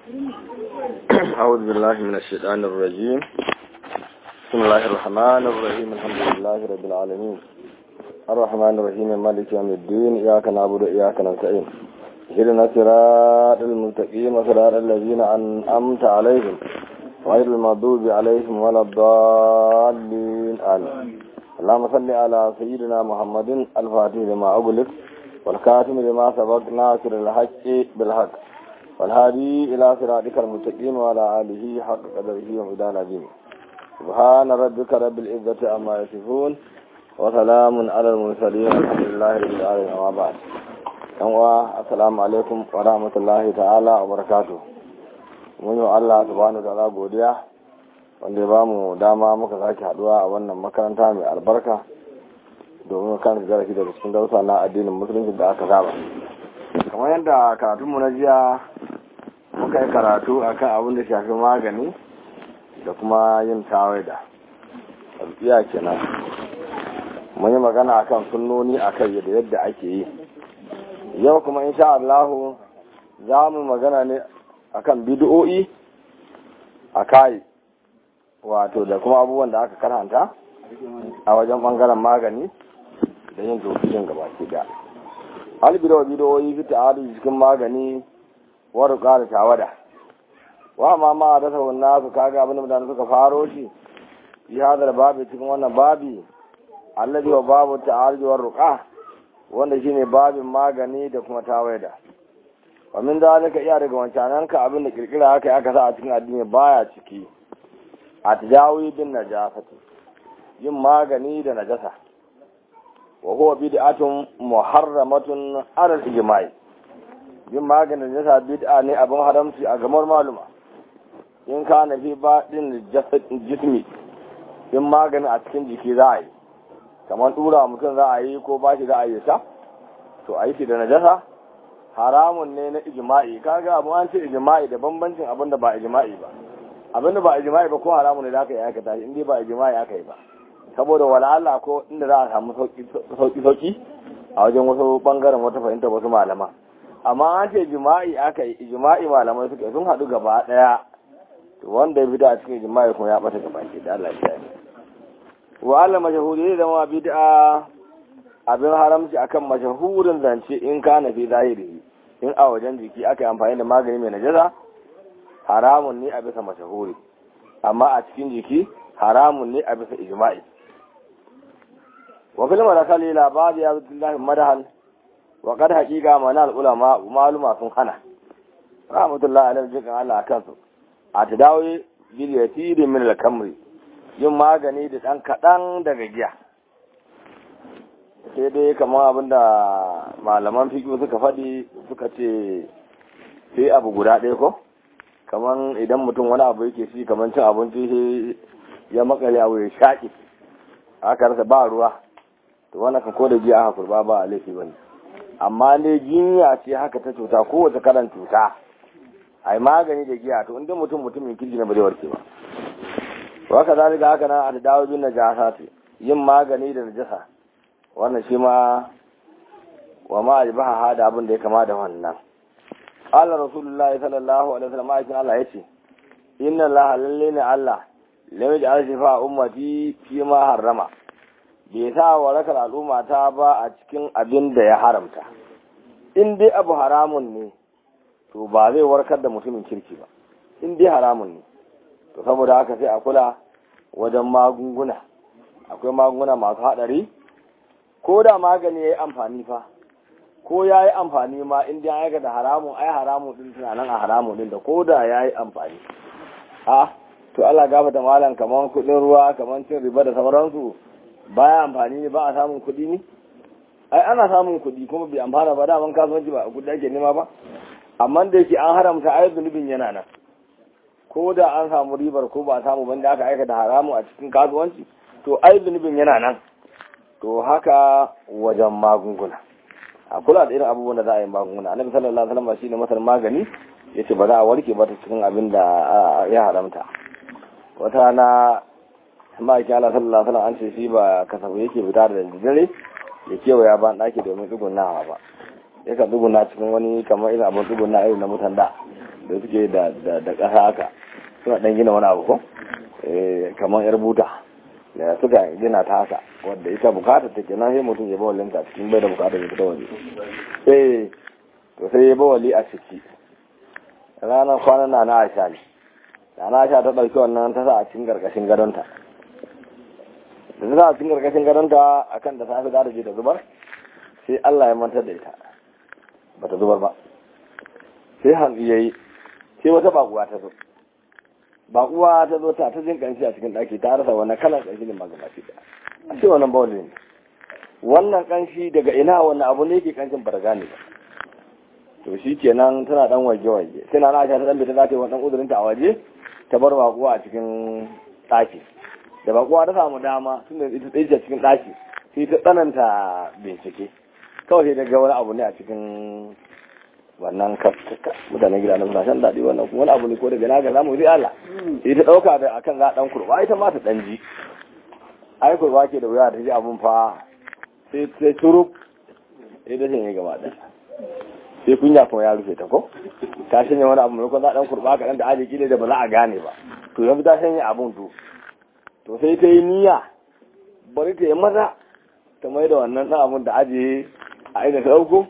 أعوذ بالله من الشيطان الرجيم بسم الله الرحمن الرحيم الحمد لله رب العالمين الرحمن الرحيم مالك يوم الدين إياك نعبد وإياك نستعين اهدنا الصراط المستقيم صراط الذين أنعمت عليهم غير المغضوب عليهم ولا الضالين آمين اللهم صل على سيدنا محمد الفاتح لما أغلق والكاتم لما سبق ناصر الحق بالحق والهادي إلى صراطك المستقيم وعلى آله حق قدره ومدان عظيم سبحان ربك رب العزة عما يصفون وسلام على المرسلين الحمد لله رب العالمين أما بعد السلام عليكم ورحمة الله تعالى وبركاته mun yi Allah subhanahu ta'ala godiya wanda ya ba mu dama muka sake haduwa a wannan makaranta mai albarka domin kan zarafi daga cikin dausa na addinin musulunci da aka saba kamar yadda karatunmu na jiya muka yi karatu akan abin da shafi magani da kuma yin tawaida iya kenan mun yi magana akan sunnoni akan yadda yadda ake yi yau kuma insha Allahu za mu magana ne akan bid'o'i a kai wato da kuma abubuwan da aka karanta a wajen bangaren magani da yin tofishin gaba ke da albidawa bid'o'i fi ta'adu cikin magani wa ruqa da tawada wa ma ma da sabon nasu kaga abin da mutane suka faro shi fi hadar babi cikin wannan babi alladhi wa babu ta'arud wa ruqa wanda shine babin magani da kuma tawada wa min zalika iya daga wancanan ka abin da kirkira haka aka sa a cikin addini baya ciki a tajawi bin najasati yin magani da najasa wa huwa bid'atun muharramatun ala al-ijma'i yin magani da najasa bid'a ne abin haramci a gamar maluma in ka na fi baɗin jismi yin magani a cikin jiki za a yi kamar tura mutum za a yi ko ba shi za a yi sa to a yi shi da najasa haramun ne na ijma'i kaga abu an ce ijma'i da bambancin abin da ba ijma'i ba abin da ba ijma'i ba ko haramun ne da aka yi aikata shi inda ba ijma'i aka yi ba saboda wala Allah ko inda za a samu sauki sauki a wajen wasu bangaren wata fahimta wasu malama amma an ce ijma'i aka yi ijma'i malamai suka sun haɗu gaba ɗaya to wanda ya fita a cikin ijma'i kuma ya bata gaba ke da Allah ya wa Allah mashahuri da ma bid'a abin haramci akan mashahurin zance in ka na fi zahiri in a wajen jiki aka yi amfani da magani mai najasa haramun ne a bisa mashahuri amma a cikin jiki haramun ne a bisa ijma'i wa fil marakali labari ya zuwa madahan wa kad haqiqa mana al ulama maluma sun hana rahmatullahi alaihi jikan Allah akan su a tadawi bil yatiri min al kamri yin magani da dan kadan daga giya sai dai kamar abinda malaman fiƙi suka faɗi suka ce sai abu guda ɗaya ko kamar idan mutum wani abu yake shi kamar cin abinci ya makale abu ya shaƙi aka rasa ba ruwa to wannan kan ko da giya aka kurba ba a laifi bane amma dai jinya ce haka ta cuta kowace kalan cuta ai magani da giya to inda mutum mutumin kirji na ba zai warke ba wa ka zalika haka nan a da dawo bin najasa yin magani da najasa wannan shi ma wa ma ajbaha hada abin da ya kama da wannan qala rasulullahi sallallahu alaihi wasallam ayatin Allah yace inna allaha lalle ne Allah lam yaj'al shifa ummati fi ma harrama bai sa warakar al'umma ta ba a cikin abin da ya haramta in dai abu haramun ne to ba zai warkar da mutumin kirki ba in dai haramun ne to saboda haka sai a kula wajen magunguna akwai magunguna masu haɗari ko da magani ya yi amfani fa ko ya yi amfani ma in ya aika da haramun ai haramun din tunanin a haramun din da ko da ya yi amfani a to Allah gafa da malam kaman kudin ruwa kaman cin riba da sauransu baya amfani ne ba a samun kudi ne ai ana samun kudi kuma bai amfana ba daman kasuwanci ba kudi ake nema ba amma da yake an haramta ai zunubin yana nan ko da an samu ribar ko ba a samu banda aka aika da haramun a cikin kasuwanci to ai zunubin yana nan to haka wajen magunguna a kula da irin abubuwan da za a yi magunguna annabi sallallahu alaihi wasallam shine masar magani yace ba za a warke ba ta cikin abin da ya haramta wata rana ma'aikin Allah sallallahu alaihi wasallam an ce shi ba kasafu yake fita da dare ya kewaya ban ɗaki domin tsugunawa ba ya ka tsuguna cikin wani kamar irin abin tsuguna irin na mutan da da suke da da ƙasa haka suna ɗan gina wani abu ko kamar yar buta da suka gina ta haka wadda ita bukata ta ke nan sai mutum ya bawalin ta cikin bai da bukata ya fita waje sai to sai ya bawali a ciki ranar kwanan na na aisha ne da na aisha ta ɗauki wannan ta sa a cikin gargashin gadonta da ta sa a cikin gargashin gadonta akan da safe za ta je ta zubar sai Allah ya mantar da ita ba ta zubar ba sai hannu ya yi sai wata bakuwa ta zo bakuwa ta zo ta ta jin kanshi a cikin ɗaki ta rasa wannan kalan kanshi ne magana ce da a ce wannan bawali ne wannan kanshi daga ina wannan abu ne yake kanshin barga ne ba to shi kenan tana dan waje waje sai na na ta dan bita za ta yi wannan uzurin ta a waje ta bar bakuwa a cikin ɗaki da bakuwa ta samu dama tunda ita tsaye cikin ɗaki sai ta tsananta bincike kawai sai daga wani abu ne a cikin wannan kaftuka mutanen gida na suna shan daɗi wannan kuma wani abu ne ko daga na ga zamu yi Allah sai ta ɗauka da akan za ɗan kurba ita ma ta ɗan ji ai kurba ke da wuya ta ji abun fa sai sai turu sai da shanye gaba ɗaya sai kunya kuma ya rufe ta ko ta shanye wani abu maimakon za ɗan kurba kaɗan da aji kila da ba za a gane ba to yanzu ta shanye abun to to sai ta yi niyya bari ta yi maza ta mai da wannan ɗan abun da ajiye a ina ta ɗauko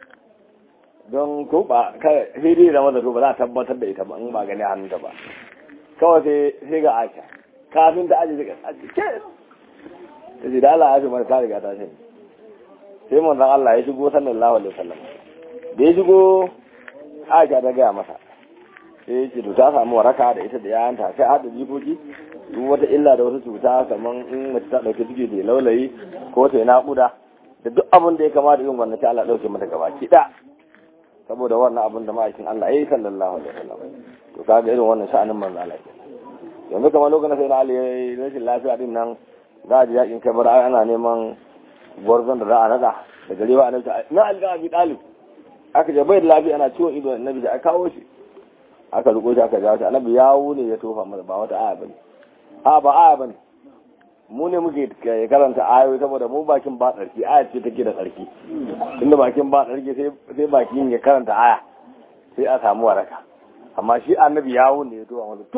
don ko ba sai dai zama da to ba za a tabbatar da ita ba in ba gani hannunta ba kawai sai sai ga aisha kafin ta ajiye daga ajiye ke ta ce da Allah ya fi mara ta riga ta shi sai manzon Allah ya shigo sallallahu alaihi wasallam da ya shigo aisha ta gaya masa sai ya ce to ta samu waraka da ita da yayanta sai hada jikoki duk wata illa da wata cuta kamar in mace ta dauke ciki da laulayi ko ta yi naƙuda da duk abin da ya kamata yin wannan sai Allah dauke mata gaba ki da saboda wannan abin da ma'aikin Allah ya yi sallallahu alaihi wasallam to kaga irin wannan sha'anin manzo Allah yanzu kamar lokacin sai na Ali yayi rashin lafiya din nan za a ji yakin kai bar ana neman gwarzon da za a nada da garewa annabi na Ali da Abi Talib aka je bai da lafiya ana ciwon ido annabi da aka kawo shi aka riko shi aka jawo shi annabi yawo ne ya tofa masa ba wata aya bane a ba aya bane mu ne muke karanta ayoyi saboda mu bakin ba tsarki aya ce take da tsarki tunda bakin ba tsarki sai bakin ya karanta aya sai a samu waraka amma shi annabi yawo ne ya tuwa masa to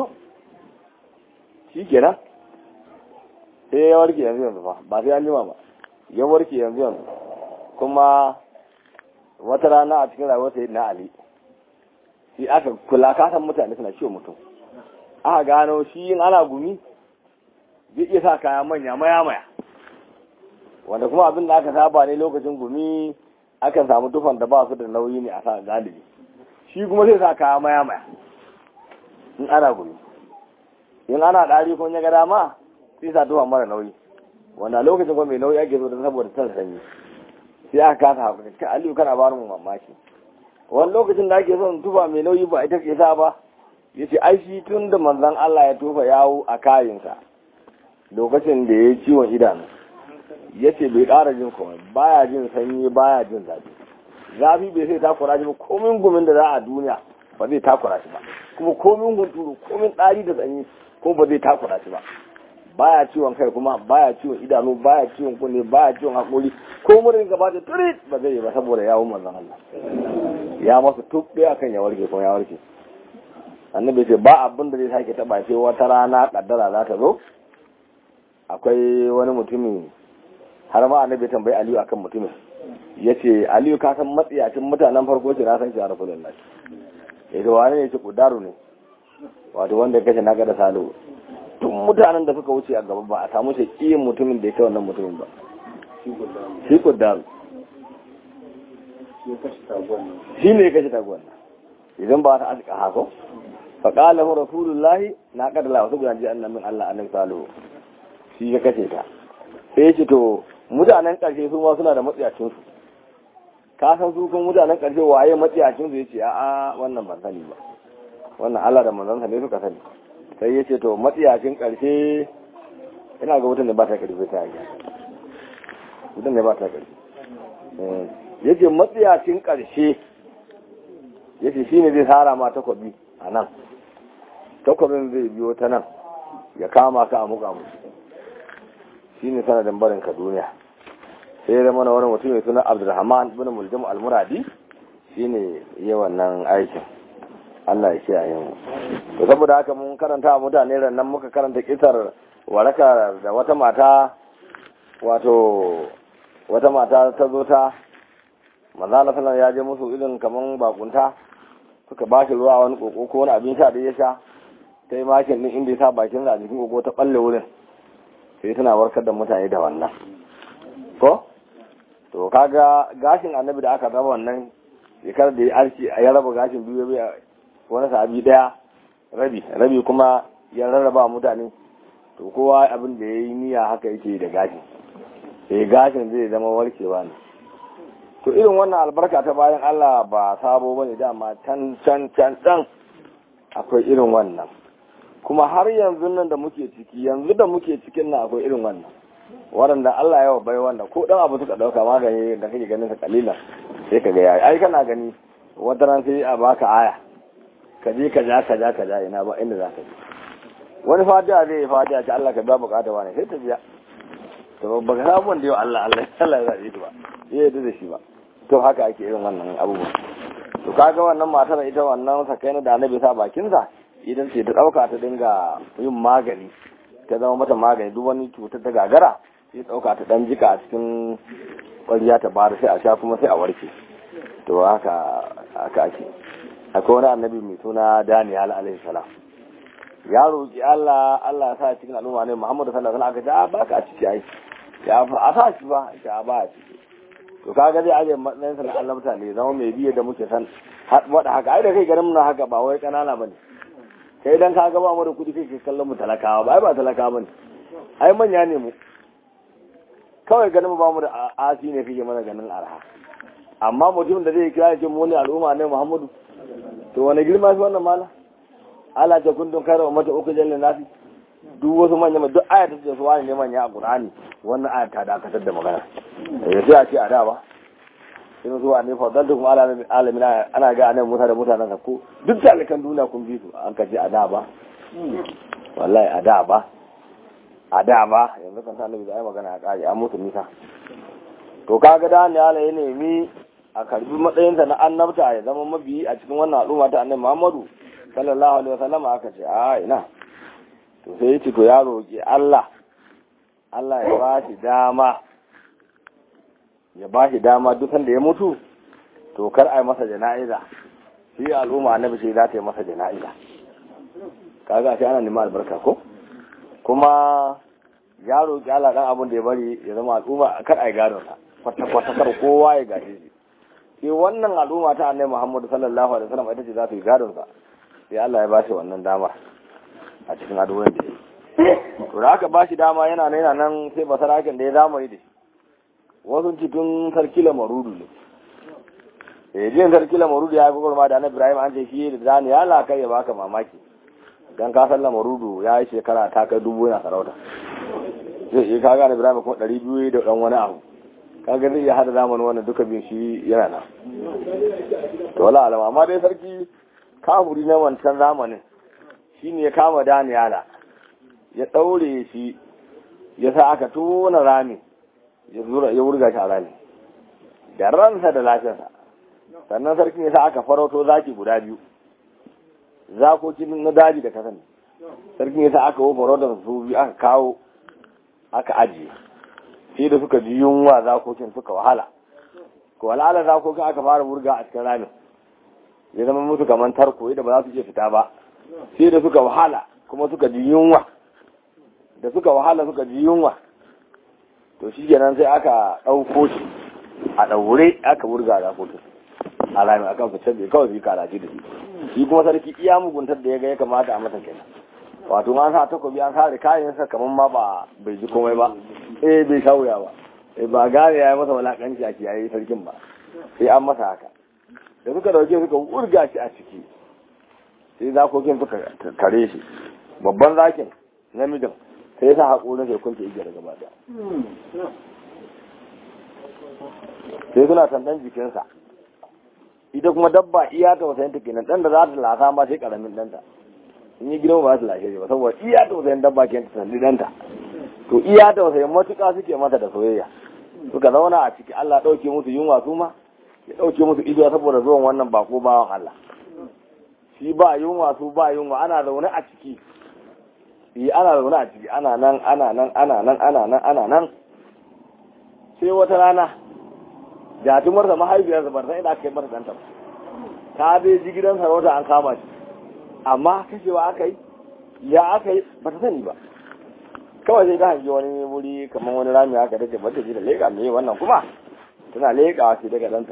shi kenan sai ya warke yanzu yanzu fa ba sai an jima ba ya warke yanzu yanzu kuma wata rana a cikin rayuwar sai na ali shi aka kula kasan mutane suna ciwo mutum aka gano shi yin ana gumi zai iya sa kaya manya maya maya wanda kuma abin da aka saba ne lokacin gumi akan samu tufan da ba su da nauyi ne a sa galibi shi kuma zai sa kaya maya maya in ana gumi in ana ɗari ko ya ga dama sai sa tufan mara nauyi wanda lokacin kuma mai nauyi ake zo da saboda san sanyi sai aka kasa hakuri ka aliyu kana ba mu mamaki wani lokacin da ake son tufa mai nauyi ba ita ke sa ba ya ce ai shi tun da manzon Allah ya tufa yawo a kayinsa lokacin da ya ciwon idanu ya ce bai ƙara jin komai baya jin sanyi baya jin zafi zafi bai sai takura shi ba komin gumin da za a duniya ba zai takura shi ba kuma komin hunturu komin ɗari da sanyi ko ba zai takura shi ba baya ciwon kai kuma baya ciwon idanu baya ciwon kunne baya ciwon haƙori ko murin gaba da turit ba zai yi ba saboda yawon manzon Allah ya masa tubbe akan ya warke kuma ya warke annabi ce ba abin da zai sake taba sai wata rana kaddara za ta zo akwai wani mutumi har ma annabi tambayi aliyu akan mutumin ya ce aliyu ka san matsiyacin mutanen farko ce na san shi a rasulun lashi ya ce wani ne ce kudaru ne wato wanda kashe na gada salo tun mutanen da suka wuce a gaba ba a samu shi iya mutumin da ya kai wannan mutumin ba shi kudaru shi ne ya kashe taguwan idan ba ta aska hako faƙala hu rasulullahi na kadala wasu gudanji annabin allah annabi salihu shi ya kashe ta sai ya ce to mutanen ƙarshe su ma suna da matsiyacinsu ka san su kun mutanen ƙarshe waye matsiyacinsu ya ce a'a wannan ban sani ba wannan Allah da manzansa ne suka sani sai ya ce to matsiyacin ƙarshe ina ga wutan da ba ta ƙarfi ta yi wutan da ba ta ƙarfi ya ce matsiyacin ƙarshe ya ce shi ne zai tsara ma takwabi a nan takwabin zai biyo ta nan ya kama ka a muka musu shi ne sanadin barin ka duniya sai ya zama wani mutum mai suna abdulrahman bin muljam almuradi shi ne yi wannan aikin Allah ya kiyaye mu to saboda haka mun karanta a mutane nan muka karanta kisar waraka da wata mata wato wata mata ta zo ta manzala sallan ya je musu irin kaman bakunta suka ba shi ruwa wani koko ko wani abin sha da ya sha ta yi makin din inda ya sa bakin a jikin koko ta balle wurin sai tana warkar da mutane da wannan ko to kaga gashin annabi da aka raba wannan shekarar da ya arci ya raba gashin biyu biyu wani sabi daya rabi rabi kuma ya rarraba mutane to kowa abin da ya yi niyya haka yake da gashin sai gashin zai zama warkewa ne to irin wannan albarka ta bayan Allah ba sabo bane dama can can can can akwai irin wannan kuma har yanzu nan da muke ciki yanzu da muke cikin nan akwai irin wannan waɗanda Allah yawa bai wannan ko dan abu suka dauka magani da kake ganin sa kalilan sai ka ga yayi ai kana gani wata ran sai a baka aya ka je ka ja ka ja ka ja ina ba inda za ka je wani fatiha zai yi fatiha ce Allah ka biya bukata wani sai ta biya to ba ka samu wanda yau Allah Allah Allah ya zaɓe ba ya yarda da shi ba to haka ake irin wannan abubuwa to kaga wannan matar ita wannan sakai da annabi sa bakinsa idan ce ta ɗauka ta dinga yin magani ta zama mata magani duk wani cutar ta gagara sai ɗauka ta ɗan jika a cikin ƙwariya ta bada sai a sha kuma sai a warke to haka haka ake akwai wani annabi mai suna Daniel alaihi salam ya roƙi Allah Allah ya sa cikin al'umma ne Muhammadu sallallahu alaihi wasallam aka ce ba ka ciki ai ya fa a sa shi ba ya ba a ciki to kaga zai aje matsayin sa na Allah mutane zama mai biye da muke san wada haka ai da kai ganin muna haka ba wai kanana bane kai dan ka ga ba mu da kudi kai kallon mu talakawa ba ai ba talakawa bane ai manya ne mu kawai ganin mu ba mu da asi ne kake mana ganin arha amma mutum da zai kira ce mu ne al'umma ne Muhammadu to wani girma shi wannan mala ala ta kundin kai wa mata uku jallin nafi duk wasu manya duk aya ta ce su wani ne manya a Qur'ani wannan aya ta dakatar da magana eh sai a ce a da ba sai su wani fadaltu kuma ala alamin ana ga anan mutane mutanen ko duk talikan duniya kun bi su an kace a da ba wallahi a da ba a da ba yanzu kan sanin da ai magana ya kare an mutu nisa to kaga da ne ala ya nemi a karbi matsayinsa na annabta ya zama mabiyi a cikin wannan al'umma ta annabi Muhammadu sallallahu alaihi wasallam aka ce a ina to sai ya ce to ya roƙi Allah Allah ya ba shi dama ya ba shi dama duk sanda ya mutu to kar a yi masa jana'iza shi al'umma annabi sai za ta yi masa jana'iza kaga sai ana neman albarka ko kuma ya roƙi Allah dan abin da ya bari ya zama al'umma kar a yi gadon sa kwata kwata kar kowa ya gaje shi sai wannan al'umma ta annabi Muhammad sallallahu alaihi wasallam ita ce za ta yi gadon sa sai Allah ya ba shi wannan dama a cikin addu'o'in da ya yi to da aka ba shi dama yana nan yana nan sai basarakin da ya zamani da shi wasu cikin sarki lamarudu ne eh jin sarki lamarudu ya gogor ma da annabi Ibrahim an ce shi da zani ya laka ya baka mamaki dan ka san lamarudu ya yi shekara ta kai dubu yana sarauta zai iya kaga annabi Ibrahim kuma ɗari biyu da ɗan wani abu kaga zai iya hada zamanin wannan duka bin shi yana nan to wala alama amma dai sarki kafuri na wancan zamanin shine ya kama Daniyala ya ɗaure shi ya sa aka tona rami ya wurga shi a rami da ransa da lafiyarsa sannan sarkin ya sa aka farauto zaki guda biyu zakokin na daji da kasan sarkin ya sa aka wo farautar su biyu aka kawo aka ajiye sai da suka ji yunwa zakokin suka wahala ko walala zakokin aka fara wurga a cikin ramin ya zama musu kamar tarko da ba za su iya fita ba sai da suka wahala kuma suka ji yunwa da suka wahala suka ji yunwa to shi kenan sai aka ɗauko shi a ɗaure aka wurga da kotu a rami a kan fitar da kawai su karaji da shi shi kuma sarki iya muguntar da ya ga ya kamata a masa kenan wato an sa takobi an sare kayan sa kamar ma ba bai ji komai ba eh bai sha wuya ba eh ba gane ya yi masa walakanci a kiyaye sarkin ba sai an masa haka da suka dauke suka wurga shi a ciki sai zakokin suka kare shi babban zakin namijin sai sa haƙorin sai kunce igiyar gaba da sai suna tantan jikinsa ita kuma dabba iya ta wasayin ta kenan dan da za ta lasa ma sai karamin danta in yi girma ba su lashe ba saboda iya ta wasayin dabba ke ta sandi danta to iya ta wasayin matuƙa suke mata da soyayya suka zauna a ciki Allah ɗauke musu yunwa su ma ya ɗauke musu ido saboda zuwan wannan bako bawan Allah shi ba yunwa su ba yunwa ana zaune a ciki yi ana zaune a ciki ana nan ana nan ana nan ana nan ana nan sai wata rana jatumar da mahaifiyar da barza ina kai mata danta ta bai ji gidan sarauta an kama shi amma kashewa aka yi ya aka yi ba ta sani ba kawai sai ta hangi wani wuri kamar wani rami haka da ce bata ji da leƙa me wannan kuma tana leƙawa sai daga danta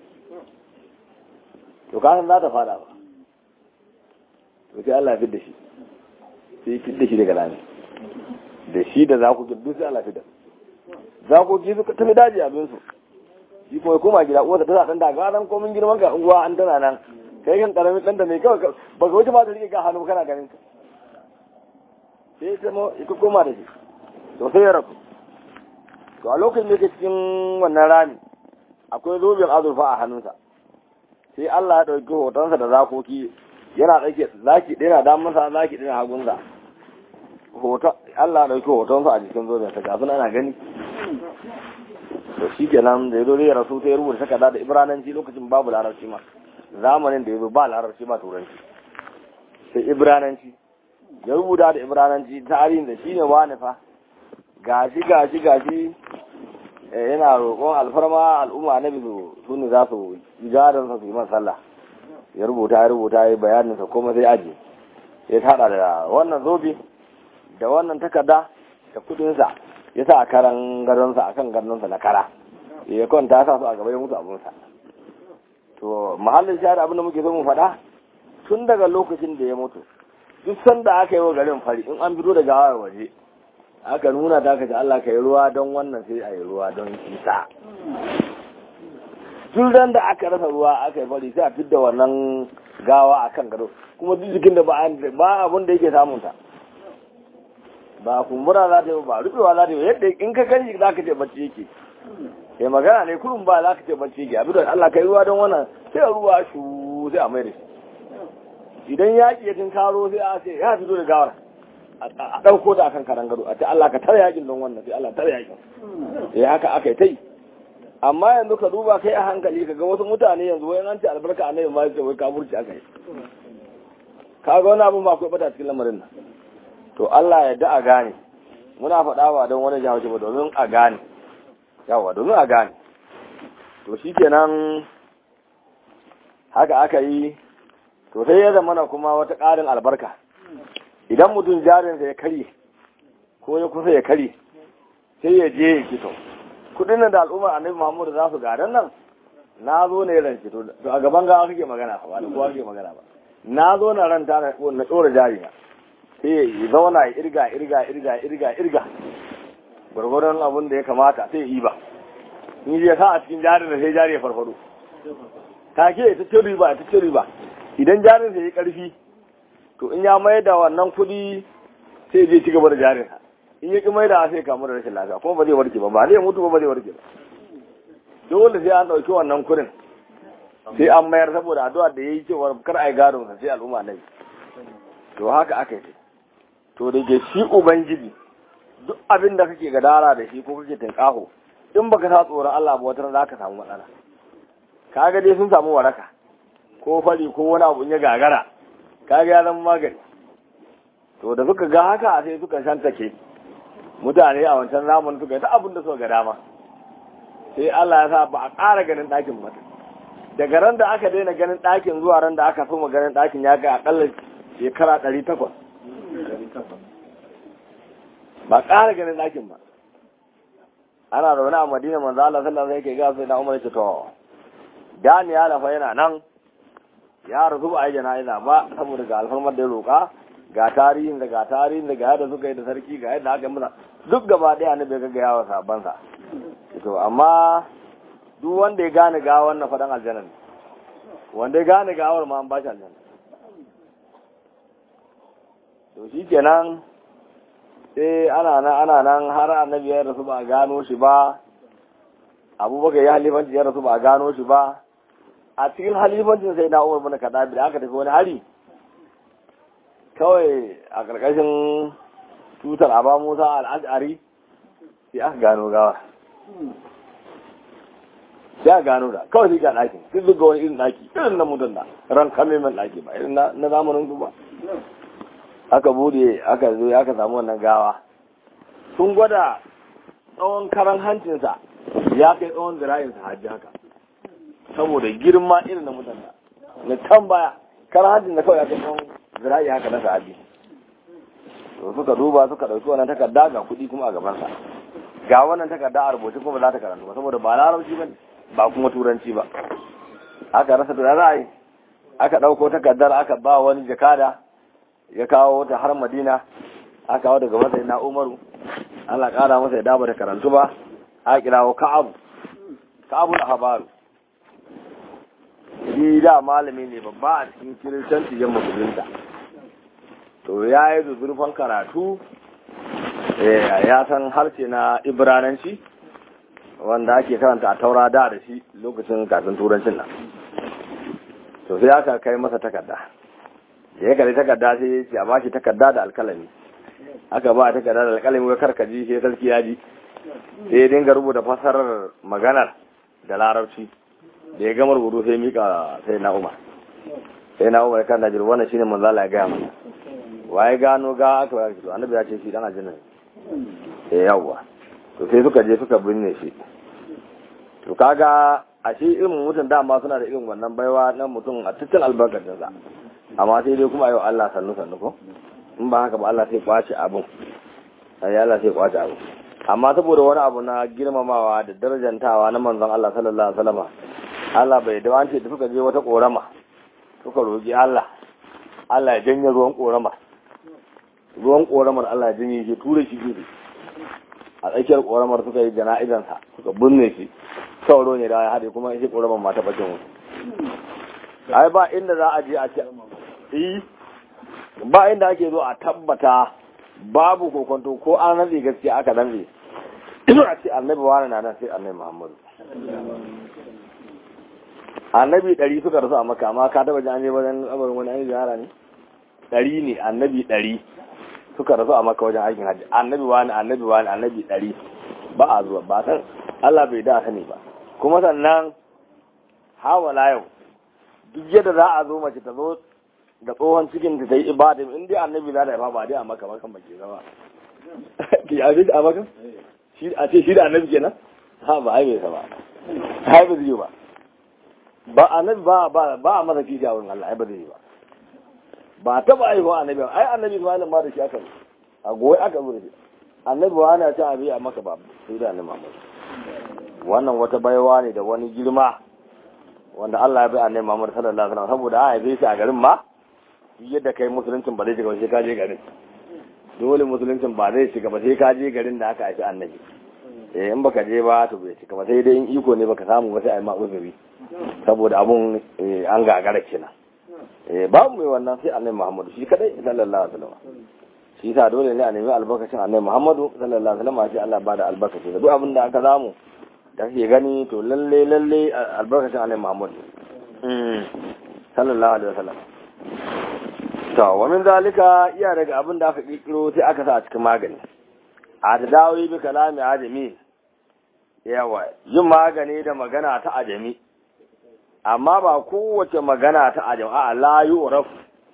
to ka san za ta fada ba to sai Allah ya fidda shi sai fidda shi daga rami da shi da zakoki duk sai Allah fidda zakoki suka tafi daji abin su shi kuma koma gida uwarsa ta dan da ga ran komin girman ka uwa an tana nan kai kan karamin dan da mai kawai ba ga wuce ma da rike ka hannu kana ganin ka sai ta mo ita koma da shi to sai ya rabu to a lokacin da yake cikin wannan rami akwai zobin azurfa a hannunsa sai Allah ya ɗauki hotonsa da zakoki yana ɗauke zaki ɗaya na damansa zaki ɗaya na hagunsa hoton Allah ya ɗauki hotonsa a jikin zobinsa ga suna ana gani to shi kenan da ya zo ya rasu ta ya rubuta takarda da ibrananci lokacin babu larabci ma zamanin da ya zo ba larabci ma turanci sai ibrananci ya rubuta da ibrananci tarihin da shi ne wani fa gashi gashi gashi yana roƙon alfarma al'umma na bizu su ne za su yi gadon sa su yi sallah ya rubuta ya rubuta ya bayanin sa kuma sai aji ya tada da wannan zobe da wannan takarda da kudin sa ya sa a karan gadon sa akan gadon sa na kara ya kwanta ya sa su a gaba ya mutu abun sa to mahallin shahar abin da muke so mu faɗa tun daga lokacin da ya mutu duk sanda aka yi wa garin fari in an fito da gawar waje aka nuna ta ka ce Allah ka yi ruwa don wannan sai a yi ruwa don isa duk da aka rasa ruwa aka yi fari sai a fidda wannan gawa a kan gado kuma duk jikin da ba abin da yake samunta ba kumbura za ta yi ba rufewa za ta yi yadda in ka gani za ka ce bacci yake sai magana ne kurun ba za ka ce bacci yake abin da Allah ka yi ruwa don wannan sai ruwa shu sai a mai da shi idan yaƙi ya karo sai a ce ya fito da gawar a ɗauko ta akan karan gado a ce Allah ka tare yakin don wannan sai Allah tare yakin eh haka aka yi ta yi amma yanzu ka duba kai a hankali ka ga wasu mutane yanzu wai an ce albarka annabi ma ce wai kafurci aka yi ka ga wani abin ba akwai bata cikin lamarin nan to Allah ya da a gane muna faɗa ba don wani jawo ba domin a gane yawa domin a gane to shikenan haka aka yi to sai ya zama kuma wata ƙarin albarka idan mutum jarinsa ya karye ko ya kusa ya karye sai ya je ya kito kudin nan da al'ummar annabi muhammadu za su gadan nan na zo ne ran kito to a gaban gawa kake magana ba da kowa kake magana ba na zo na ranta na na dora jari na sai ya zauna ya irga irga irga irga irga gwargwaron abin da ya kamata sai ya yi ba in ya sa a cikin jarin da sai jari ya farfado take ya ta riba ta riba idan jarin sa ya karfi to in ya mai da wannan kuɗi sai je ci gaba da jarinsa in ya ki mai da sai kamu da rashin lafiya kuma ba zai warke ba ba zai mutu ba ba zai warke ba dole sai an ɗauki wannan kuɗin sai an mayar saboda addu'a da yayi cewa kar ai gadon sa sai al'umma nabi to haka aka yi to da ke shi ubangiji duk abin da kake gadara da shi ko kake tinkaho in baka sa tsoron Allah ba wata za ka samu matsala kaga dai sun samu waraka ko fari ko wani abu ya gagara kaga ya zama magani to da suka ga haka sai suka shantake mutane a wancan zamanin suka yi ta abin da suka ga dama sai Allah ya sa ba a ƙara ganin ɗakin ba daga ran da aka daina ganin ɗakin zuwa ran da aka soma ganin ɗakin ya kai akalla shekara ɗari takwas ba ƙara ganin ɗakin ba ana zaune a madina manzo Allah sallallahu alaihi wasallam yake ga sai na Umar ce to Daniel fa yana nan ya rasu ba a yi jana'iza ba saboda ga alfarmar da ya roƙa ga tarihin da ga tarihin da ga yadda suka yi da sarki ga yadda aka yi masa duk gaba ɗaya ne bai ga gaya wa sabansa to amma duk wanda ya gane gawar na faɗan aljanna ne wanda ya gane gawar ma an ba shi aljanna to shi kenan sai ana nan ana nan har annabi ya rasu ba a gano shi ba abubakar ya halifanci ya rasu ba a gano shi ba a cikin halifancin sai na umar bin kadabi da aka tafi wani hari kawai a ƙarƙashin tutar aba musa al'ashari sai aka gano gawa sai a gano da kawai sai ga ɗakin sai zuga wani irin ɗaki irin na mutum da ran kame min ɗaki ba irin na zamanin su ba aka bude aka zo aka samu wannan gawa sun gwada tsawon karan hancinsa ya kai tsawon zira'insa hajji haka saboda girma irin na mutum da na can baya karan hancin da kawai ya kai tsawon zira'i haka na sahabi to suka duba suka ɗauki wannan takarda ga kuɗi kuma a gabansa ga wannan takarda a rubuce kuma ba za ta karanta ba saboda ba larabci ba ba kuma turanci ba aka rasa da za a yi aka ɗauko takardar aka ba wani jakada ya kawo ta har madina aka kawo daga masa na umaru Allah ƙara masa ya daba da karantu ba aka kirawo ka'abu ka'abu na habaru shi da malami ne babba a cikin kiristanci yan musulunta to ya yi zurfan karatu ya san harshe na ibrananci wanda ake karanta a taura da da shi lokacin kafin turancin nan to sai aka kai masa takarda da ya kare takarda sai ya ce a bashi takarda da alkalami aka ba takarda da alkalami ya karkaji sai sarki ya ji sai ya dinga rubuta fasarar maganar da larabci da ya gama rubutu sai mika sai na umar sai na umar kan najir wannan shine manzo Allah ya gaya mana waye gano ga aka ba to annabi ya ce shi dan aljanna eh yawa to sai suka je suka binne shi to kaga a shi irin mutum dama suna da irin wannan baiwa na mutum a cikin albarkacin sa amma sai dai kuma yau Allah sannu sannu ko in ba haka ba Allah sai kwace abun sai Allah sai kwace abun amma saboda wani abu na girmamawa da darajantawa na manzon Allah sallallahu alaihi wasallam Allah bai da wance da suka je wata korama suka roki Allah Allah ya janye ruwan korama ruwan koramar Allah ya janye shi ture shi gefe a tsakiyar koramar suka yi jana'izansa suka binne shi sauro ne da ya haɗe kuma shi koramar mata bakin wasu ai ba inda za a je a ce ba inda ake zo a tabbata babu kokonto ko an rantsi gaskiya aka rantsi ina a ce annabi wani na nan sai annabi muhammadu annabi ɗari suka rasu a maka amma ka taba ji an je wajen abarin wani an ziyara ne ɗari ne annabi ɗari suka rasu a maka wajen aikin hajji annabi wani annabi wani annabi ɗari ba a zuwa ba san Allah bai da sani ba kuma sannan hawala yau duk yadda za a zo mace ta zo da tsohon cikin ta yi ibada in dai annabi za da yafa ba dai a maka makan bake zama ki a shi a maka shi a ce shi da annabi kenan ha ba ai bai sa ba ai ba zai ba ba annabi ba ba ba a masa kishi a wurin Allah ai ba zai ba ba ta ba aihuwa annabi ai annabi Ismail ma da shi aka a goyi aka zo da shi annabi ba ana ta abi a maka ba sai da annabi Muhammad wannan wata baiwa ne da wani girma wanda Allah ya bai annabi Muhammad sallallahu alaihi wasallam saboda a haife shi a garin ma yadda kai musuluncin ba zai shiga ba sai ka je garin dole musuluncin ba zai shiga ba sai ka je garin da aka haifi annabi eh in baka je ba to bai shiga ba sai dai in iko ne baka samu ba sai a yi ma uzuri saboda abun an gagara kenan eh babu mai wannan sai annabi Muhammadu shi kadai sallallahu alaihi wasallam shi yasa dole ne a nemi albarkacin annabi Muhammadu sallallahu alaihi wasallam sai Allah ba da albarkaci da duk abin da aka samu da kake gani to lalle lalle albarkacin annabi Muhammadu sallallahu alaihi wasallam to wa min zalika iya daga abin da aka kikiro sai aka sa a cikin magani a tadawi bi kalami ajami yawa yin magani da magana ta ajami amma ba kowace magana ta ajami a la yu'raf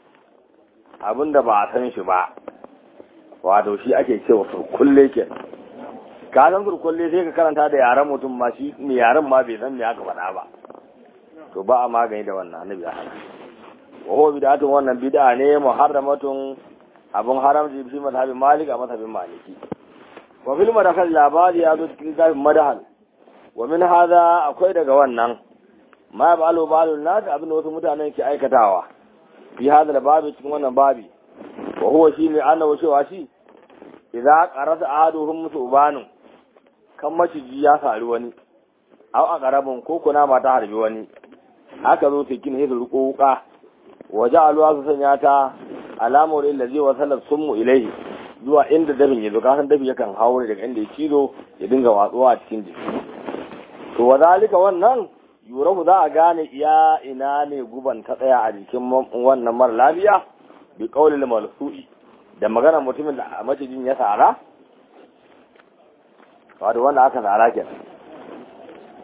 abinda ba a san shi ba wato shi ake cewa surkulle ke ka san surkulle sai ka karanta da yaren mutum ma shi mai yaren ma bai san me aka faɗa ba to ba a magani da wannan annabi ya hana wa huwa bid'atun wannan bid'a ne muharramatun abun haramci fi mazhabin malik a mazhabin maliki wa fil madakal labari ya zo cikin zafin madahal wa min hadha akwai daga wannan ma ba'alu ba'alu nas abin da wasu mutanen ke aikatawa fi hadha babi cikin wannan babi wa huwa shi ne annahu cewa shi idza qarasa ahaduhum subanu kan maciji ya sari wani aw a qarabun ko kuna mata harbi wani haka zo cikin hizu ruko wuka waje alwa su sanya ta alamar illa zai wasalar sunmu ilaihi zuwa inda dafin ya zo kasan dafi yakan haure daga inda ya cizo ya dinga watsuwa a cikin jiki to wa zalika wannan yurahu za a gane iya ina ne guban ta tsaya a jikin wannan mara lafiya bi qaulil malsu'i da magana mutumin da macijin ya sara wato wanda aka sara kenan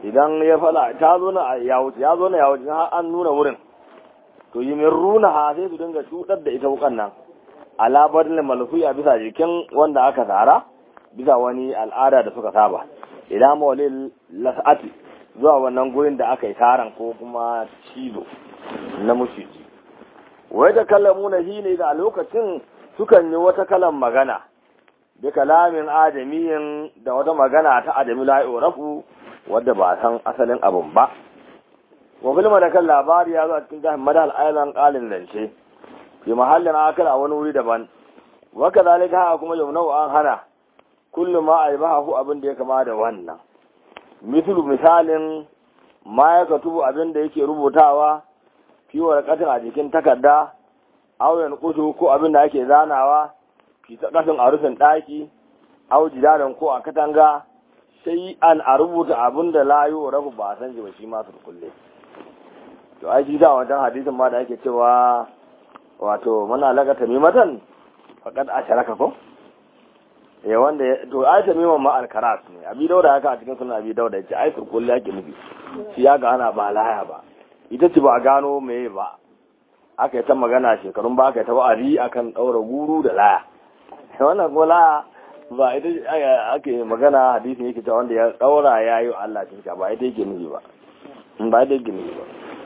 idan ya fada ta zo na ya wuce ya zo na ya wuce har an nuna wurin to yi min runa ha sai su dinga cutar da ita wukan nan alabar ne malfi a bisa jikin wanda aka tsara bisa wani al'ada da suka saba idan mawalil las'ati zuwa wannan gurin da aka yi taron ko kuma cizo na mushiji wai da kallamu na shi ne da a lokacin sukan yi wata kalan magana bi kalamin adamiyin da wata magana ta adami la'i rafu wadda ba san asalin abun ba wa filma da kan labari ya zo a cikin jihar madal island kalin zance fi mahallin akal a wani wuri daban wa kazalika haka kuma yau an hana kullum ma a yi bahahu abin da ya kama da wannan mislu misalin ma ya katubu abin da yake rubutawa fi warqatin a jikin takarda auyan kutu ko abin da ake zanawa fi kasin a rufin daki au jidaran ko a katanga sai an a rubuta abin da layu rafu ba san ji ba shi ma su kulle to ai shi da wajen hadisin ma da ake cewa wato muna lagata mimatan faqad asharaka ko ya wanda to ai tamiman ma alkaras ne abi dauda haka a cikin sunan abi dauda yace ai turkulli yake nufi shi ya ga ana ba laya ba ita ce ba a gano meye ba aka yi ta magana shekarun ba aka yi ta wa'azi akan daura guru da laya wannan ko laya ba ita ake magana hadisin yake cewa wanda ya daura ya yi Allah shirka ba ita yake nufi ba ba ita yake nufi ba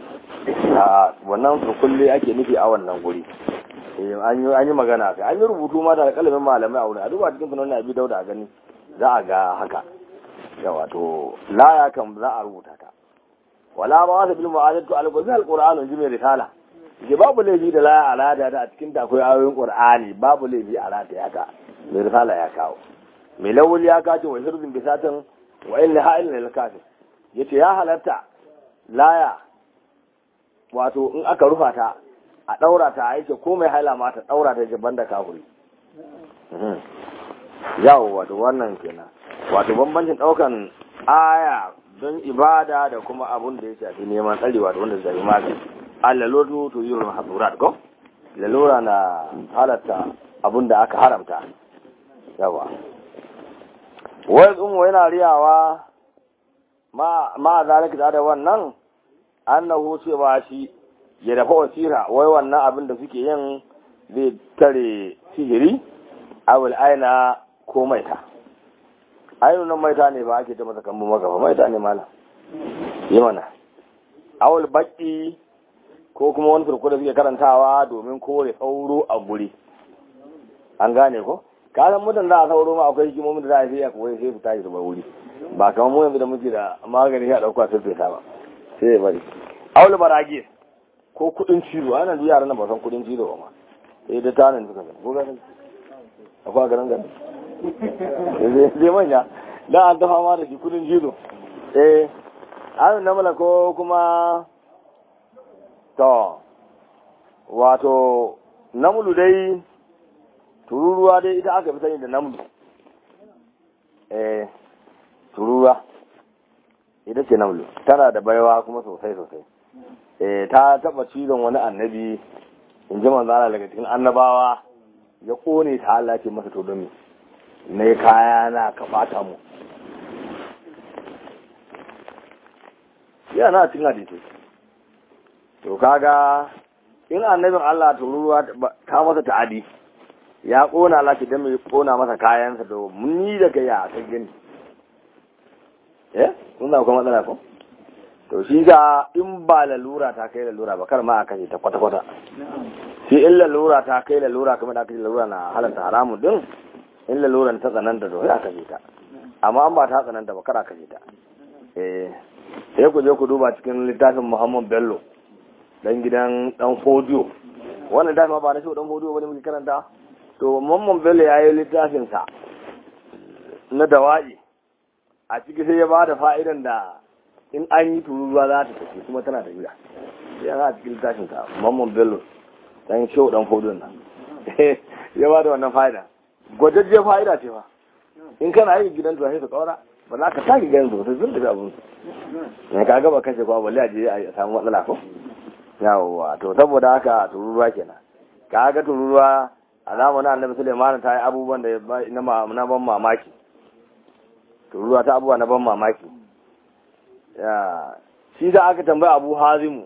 a wannan turkulli ake nufi a wannan guri an yi magana kai an yi rubutu ma da kalamin malamai a wurin a duba cikin sunan abi dauda a gani za a ga haka ya wato laya kan za a rubuta ta wala ba wasa bil mu'adatu al-qur'an al-qur'an ji mai risala ji babu laifi da laya alada da a cikin ta akwai ayoyin qur'ani babu laifi a rata ya ka mai risala ya kawo mai lawul ya kace wa hirzin bisatan wa illa ha'il lil kafir yace ya halatta laya wato in aka rufa ta a ɗaura ta a yake ko mai haila ma ta ɗaura ta jaban da kafuri yawo wato wannan kenan wato bambancin ɗaukan aya don ibada da kuma abun da ya shafi neman tsari wato wanda zai magani allalotu to yi ruwan hasurat ko lalura na halatta abun da aka haramta yawa wai tsumo yana riyawa ma zalika da wannan annahu cewa shi ya dafa wasira wai wannan abin da suke yin zai tare sihiri awul aina ko maita ainu nan maita ne ba ake ta masa kambu maka ba maita ne mala yi mana awul baki ko kuma wani turku da suke karantawa domin kore sauro a guri an gane ko ka san mutum za a sauro ma akwai hikimomin da za a yi a koyi sai su tashi su bar wuri ba kamar mu yanzu da muke da magani ya dauka sai fesa ba sai ya bari awul baragis ko kudin cizo ana duk yaran nan ba san kudin cizo ba ma sai da tanin suka san ko ganin akwai ganin ganin zai manya dan an dafa ma da shi kudin cizo eh an namala ko kuma to wato namulu dai tururuwa dai ita aka fi sani da namulu eh tururuwa ita ce namulu tana da baiwa kuma sosai sosai ta taba cizon wani annabi in ji manzana daga cikin annabawa ya kone ta Allah ce masa to domin na yi kaya na ka bata mu yana cikin hadisi to kaga in annabin Allah tururuwa ta masa ta'adi ya kona Allah ce dan mai kona masa kayansa to mun ni da kai ya kan gani eh kun da kuma matsala ko to shi ga in ba lalura ta kai lalura ba kar ma a kashe ta kwata-kwata shi in lalura ta kai lalura kamar da aka ce lalura na halatta haramun din in laluran ta tsananta to sai a kashe ta amma an ba ta tsananta ba kar a kashe ta eh sai ku je ku duba cikin littafin Muhammad Bello dan gidan dan Fodiyo wannan littafin ba na shi dan Fodiyo bane muke karanta to Muhammad Bello yayi littafin sa na dawa'i a ciki sai ya ba da fa'idan da in an yi tururuwa za ta tafi kuma tana tafiya ya za a cikin tashin ka mamman bello dan show dan fodon nan ya ba da wannan fa'ida gwajajje fa'ida ce fa in kana yi gidan tuwa sai su kaura ba za ka sake ganin sosai sun tafi abin su ne ka gaba kashe kwa balle a je a samu matsala ko yawwa to saboda haka tururuwa kenan ka ga tururuwa a zamanin annabi suleiman ta yi abubuwan da na ban mamaki tururuwa ta abubuwa na ban mamaki shi da aka tambaya abu hazimu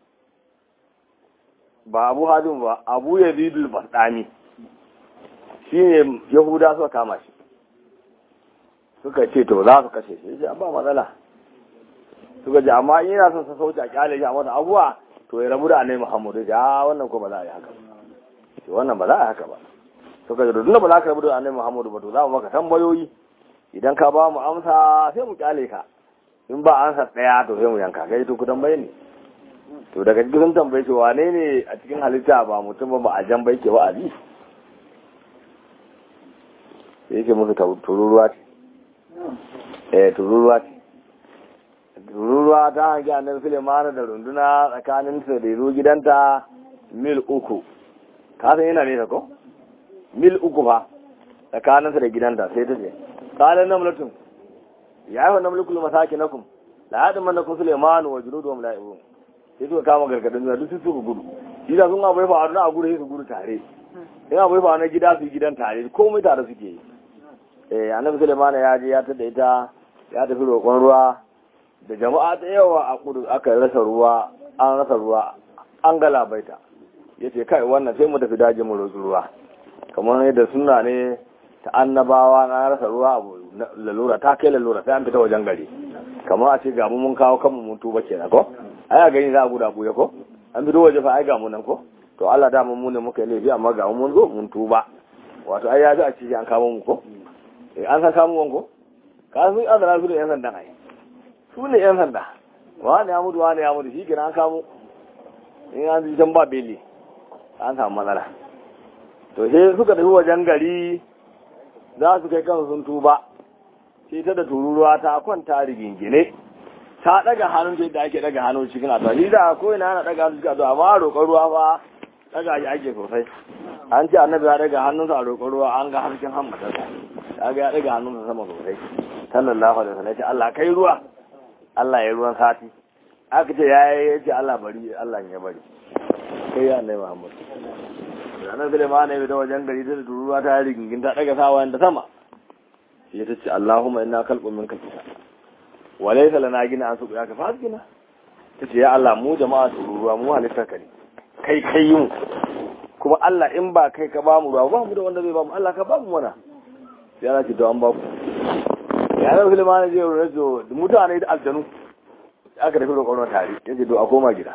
ba abu hazimu ba abu yazidul basdami shi ne yahuda suka kama shi suka ce to za su kashe shi ya ba matsala suka ji amma in yana son sa sauci a kyale shi a mata abuwa to ya rabu da annabi muhammadu ya wannan ko ba za a yi haka to wannan ba za a yi haka ba suka ji to tunda ba za ka rabu da annabi muhammadu ba to za mu maka tambayoyi idan ka ba mu amsa sai mu kyale ka in ba ansa daya to sai mu yanka kai to ku tambaye ne to daga cikin tambaye shi wane ne a cikin halitta ba mutum ba ba a jan bai ke wa'azi sai yake musu tururuwa ce eh tururuwa ce tururuwa ta hangi annabi Sulemana da runduna tsakanin sa da zo gidanta mil uku ka san yana nesa ko mil uku fa tsakanin sa da gidanta sai ta ce qala namlatun ya ayyuhan namlukul masakinakum la yadmannakum Sulemanu wa junuduhum la yabun sai suka kama gargadin zuwa duk suka gudu idan sun abai fa a gudu sai su gudu tare in abai fa na gida su gidan tare komai tare suke yi eh annabi Sulaiman ya je ya tada ita ya tafi roƙon ruwa da jama'a da yawa a kudu aka rasa ruwa an rasa ruwa an galabaita yace kai wannan sai mu tafi daji mu roƙi ruwa kamar yadda sunna ne ta annabawa na rasa ruwa abu lalura ta kai lalura sai an fita wajen gari kamar a ce ga mu mun kawo kanmu mun tuba kenan ko ai a gani za a guda buya ko an fito waje fa ai ga mu nan ko to Allah da mu ne muka yi laifi amma ga mu mun zo mun tuba wato ai ya ji a ce an kawo mu ko an san kamun wanko ka sun azara su da yan sanda ai su ne yan sanda wani ya mutu wani ya mutu shi kira an kamo in an ji can ba beli an samu matsala to sai suka tafi wajen gari za su kai kansu sun tuba sai ta da tururuwa ta kwanta rigingine ta daga hannun ta yadda ake daga hannun cikin addu'a ni da ko ina ana daga hannun cikin addu'a amma roƙon ruwa fa daga shi ake sosai an ce annabi ya daga hannunsa a roƙon ruwa an ga harshen hammatarsa ya ga ya daga hannunsa sama sosai sallallahu alaihi wasallam ya ce Allah kai ruwa Allah ya ruwan sati aka ce ya yi ce Allah bari Allah ya bari kai ya annabi Muhammad ranar Sulaiman ne da wajen gari da tururuwa ta rigingin ta daga sawa da sama sai ta ce Allahumma inna khalqun minka kita wa laysa lana gina an suku ya ka fasgina ta ce ya Allah mu jama'a tururuwa mu halittar ka ne kai kai mu kuma Allah in ba kai ka ba mu ruwa ba mu da wanda zai ba mu Allah ka ba mu mana sai ana ce to an ba ku ya zama Sulaiman ne zai rajo mutane da aljanu aka tafi roƙon tare yace to a koma gida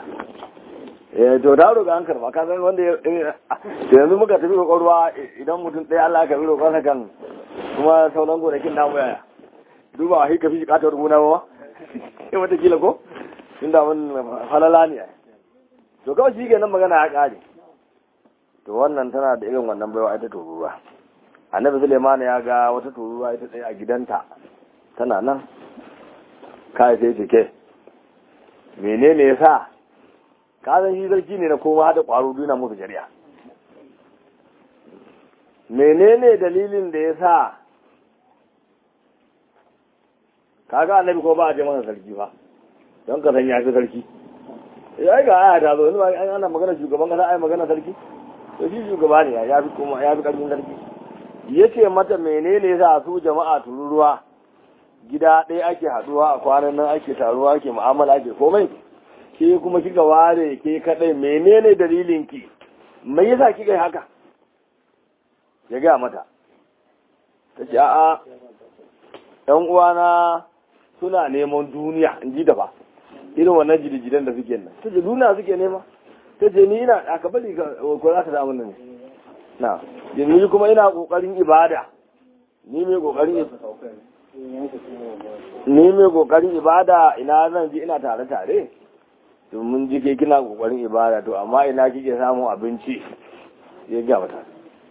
eh to da roƙa an karba ka san wanda da yanzu muka tafi roƙon ruwa idan mutum ɗaya Allah ka bi roƙon sa kan kuma sauran gonakin namu yaya duba a hika fi katar gona ba sai wata kila ko inda mun falala ne to kawai shi nan magana ya ƙare to wannan tana da irin wannan baiwa ita tururuwa annabi Suleiman ya ga wata tururuwa ita tsaye a gidanta tana nan kai sai ce ke menene yasa ka san shi sarki ne na koma hada kwaro duna musu shari'a menene dalilin da yasa kaga annabi ko ba a je masa sarki fa don ka san ya fi sarki ya ga aya ta zo wani ana magana shugaban kasa ai magana sarki to shi shugaba ne ya fi kuma ya fi karfin sarki yace mata menene yasa su jama'a tururuwa gida ɗaya ake haɗuwa a kwanan nan ake taruwa ake mu'amala ake komai ke kuma kika ware ke kaɗai menene dalilin ki me yasa kika yi haka ya gaya mata ta ce a'a ɗan uwana suna neman duniya in ji da ba irin wannan jidijidan da suke nan ta ce duniya suke nema ta ce ni ina aka bari ko za ka samu nan na ni kuma ina kokarin ibada ni mai kokarin ni mai kokarin ibada ina zan ji ina tare tare to mun ji ke kina kokarin ibada to amma ina kike samun abinci ya ga mata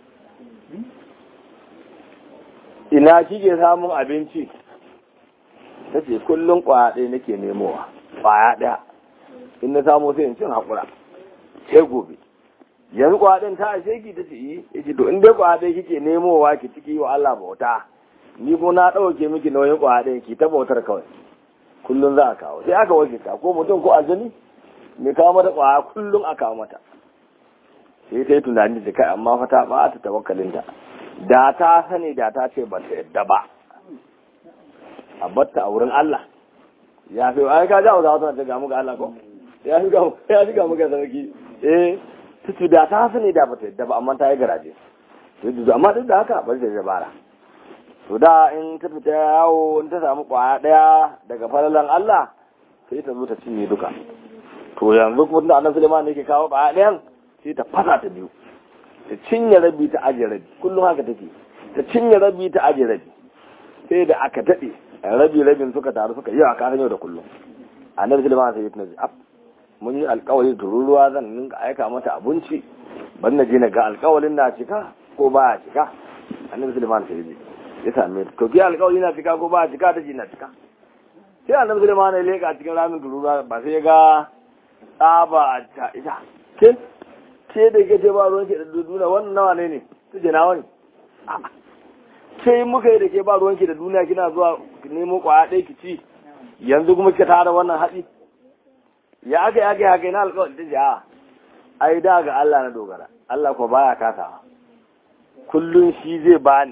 ina kike samun abinci ta ce kullum kwaya ɗaya nake nemowa kwaya ɗaya in na samu sai in cin haƙura sai gobe yanzu kwaya ɗin ta ashe ki ta ce yi ya ce to in dai kwaya ɗaya kike nemowa ki ciki wa Allah bauta ni ko na ɗauke miki nauyin kwaya ɗaya ki ta bautar kawai kullum za a kawo sai aka wace ta ko mutum ko aljani mai kawo mata kwaya kullum a kawo mata sai ta yi tunani da kai amma fa ta ba ta tawakkalinta da ta sani da ta ce ba ta yadda ba a batta a wurin Allah ya fi ai ka jawo za wata ta gamu ga Allah ko ya fi gamu ya fi gamu ga sarki eh tutu da ta sani da bata yadda ba amma ta yi garaje to amma duk da haka bari ta dabara to da in ta fita yawo in ta samu kwaya daya daga falalan Allah sai ta zo ta cinye duka to yanzu kuma tunda annabi Sulaiman ne ke kawo kwaya dayan sai ta fasa ta biyu ta cinye rabi ta aje rabi kullum haka take ta cinye rabi ta aje rabi sai da aka dade rabi rabin suka taru suka yi a kasan yau da kullum annabi Sulaiman sai ya tunaji ab mun yi alkawari tururuwa zan ninka aika mata abinci ban na je na ga alkawalin na cika ko ba ya cika annabi Sulaiman sai ya ya same ta to ki alƙawari na cika ko ba cika ta ji na cika sai annabi Sulaiman ya leka cikin ramin durura ba sai ya ga tsaba ta ita ke ce da ke ce ba ruwan ke da duduna wannan nawa ne ne ta je nawa ne sai muka yi da ke ba ruwan ke da duniya kina zuwa nemo kwaya ɗaya ki ci yanzu kuma kika tara wannan haɗi ya aka ya aka ya na alƙawari ta ja ai da ga Allah na dogara Allah ko baya kasawa kullun shi zai bani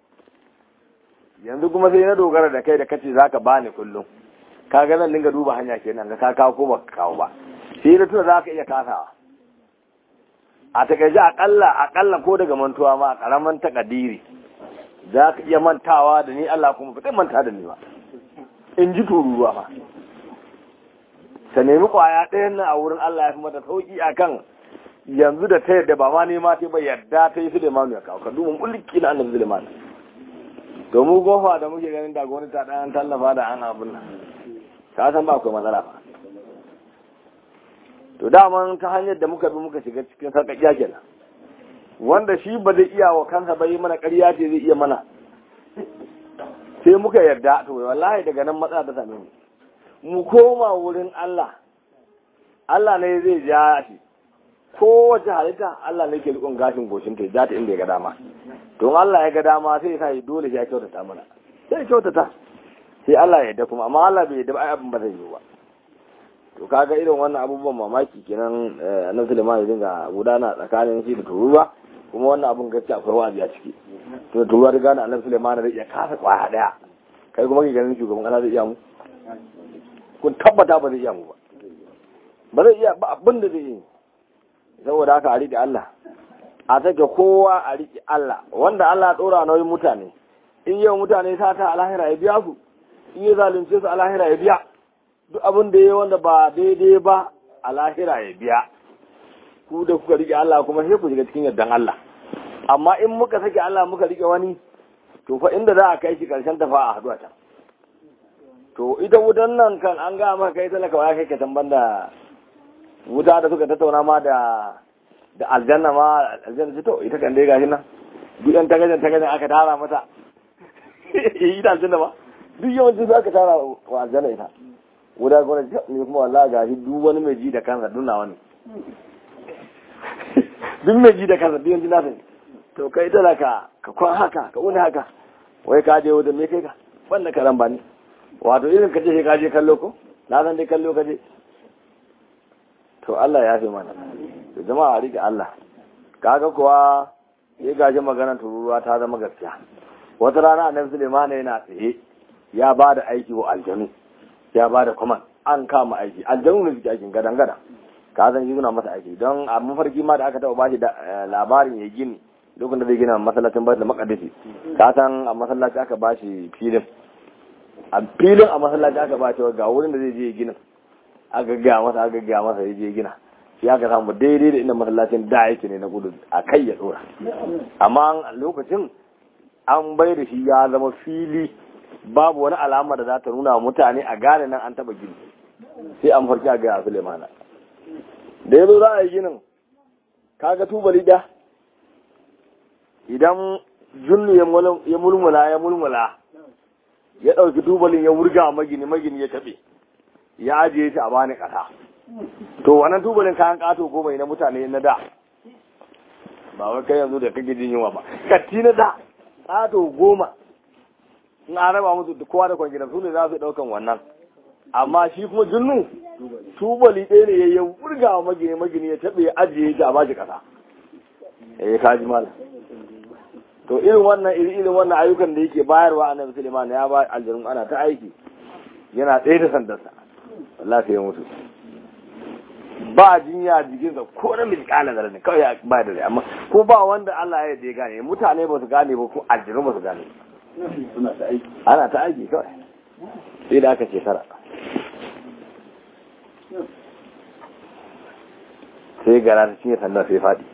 yanzu kuma sai na dogara da kai da kace zaka bani kullum kaga zan dinga duba hanya kenan ga ka kawo ko baka kawo ba sai da tuna zaka iya kasawa a takaice akalla akalla ko daga mantuwa ma a karaman takadiri zaka iya mantawa da ni Allah kuma ba manta da ni ba in ji tururuwa ma ta nemi kwaya ɗayan nan a wurin Allah ya fi mata sauki akan yanzu da ta yadda ba ma nema ta ba yadda ta yi Suleiman ya kawo ka duba mulki na annabi Suleiman domin gofa da muke ganin da gwamnati ta ɗan tallafa da an abin nan ka san ba akwai matsala ba to daman ta hanyar da muka bi muka shiga cikin sarƙaƙiya kenan wanda shi ba zai iya wa kansa bai mana ƙarya ce zai iya mana sai muka yarda to wallahi daga nan matsala ta same mu mu koma wurin Allah Allah ne zai ja shi kowace halitta Allah ne ke rikon gashin goshin ta ja ta inda ya ga dama don Allah ya ga dama sai ya sa dole ya kyautata mana sai ya kyautata sai Allah ya yarda kuma amma Allah bai yarda ba ai abin ba zai yi ba to kaga irin wannan abubuwan mamaki kenan annabi Sulaiman ya dinga gudana tsakanin shi da turuwa kuma wannan abun gaskiya akwai wa'azi a ciki to turuwa da gane annabi Sulaiman zai iya kasa kwaya daya kai kuma ke ganin shugaban kasa zai iya mu kun tabbata ba zai iya mu ba ba zai iya ba abin da zai yi saboda haka a riƙe Allah a take kowa a riƙe Allah wanda Allah ya ɗora nauyin mutane in yau mutane sata a lahira ya biya su in ya zalunce su a lahira ya biya duk abin da ya wanda ba daidai ba a lahira ya biya ku da kuka riƙe Allah kuma sai ku shiga cikin yardan Allah amma in muka sake Allah muka riƙe wani to fa inda za a kai shi karshen tafa a haɗu a can to ita wutan nan kan an ga maka kai talaka wa kai ka tamban da wuta da suka tattauna ma da da aljanna ma aljanna ce to ita kan dai gashi nan duk yan tagajen tagajen aka tara mata ita aljanna ma duk yawancin su aka tara wa aljanna ita wuta gona ce ne kuma wallahi gashi duk wani mai ji da kansa dunna wani duk mai ji da kansa duk yanzu na sani to kai talaka ka kwan haka ka wuni haka wai ka je wajen me kai ka wannan karan ba ne wato irin ka ce ka je kallo ko na san dai kallo ka je to Allah ya fi mana da jama'a rike Allah kaga kuwa ya gaji maganar tururuwa ta zama gaskiya wata rana annabi Sulaiman yana tsaye ya ba da aiki wa aljanu ya ba da kuma an kama aiki aljanu ne suke aikin gadan gadan ka san yi masa aiki don a mafarki ma da aka taba bashi labarin ya gini lokacin da zai gina masallacin baitul maqdis ka san a masallaci aka bashi filin a filin a masallaci aka bashi ga wurin da zai je ginin aka gaya masa aka gaya masa ya je gina shi aka samu daidai da inda masallacin da yake ne na gudu a kai ya dora amma lokacin an bai da shi ya zama fili babu wani alama da za ta nuna mutane a gane nan an taba gini sai an farki a gaya Sulemana da ya zo za a yi ginin kaga tubali da idan junnu ya mulmula ya mulmula ya ɗauki tubalin ya wurga magini magini ya taɓe ya ajiye shi a bani ƙasa to wannan tubalin kayan ƙato goma na mutane na da ba wai kai yanzu da kake jin yunwa ba katti na da ƙato goma in an raba musu kowa da kwangina su ne za su ɗaukan wannan amma shi kuma junnu tubali ɗaya ne ya wurga wa magini magini ya taɓe ya ajiye shi a bashi ƙasa eh kaji malam to irin wannan iri irin wannan ayyukan da yake bayarwa annabi Sulaiman ya ba aljannun ana ta aiki yana tsaye da sandarsa Allah sai ya mutu ba jinya jikinsa ko na miskala da ne kawai ya ba da rai amma ko ba wanda Allah ya ya gane mutane ba su gane ba ko aljinu ba su gane ana ta aiki kawai sai da aka shekara sai gara ta cinye sandar sai faɗi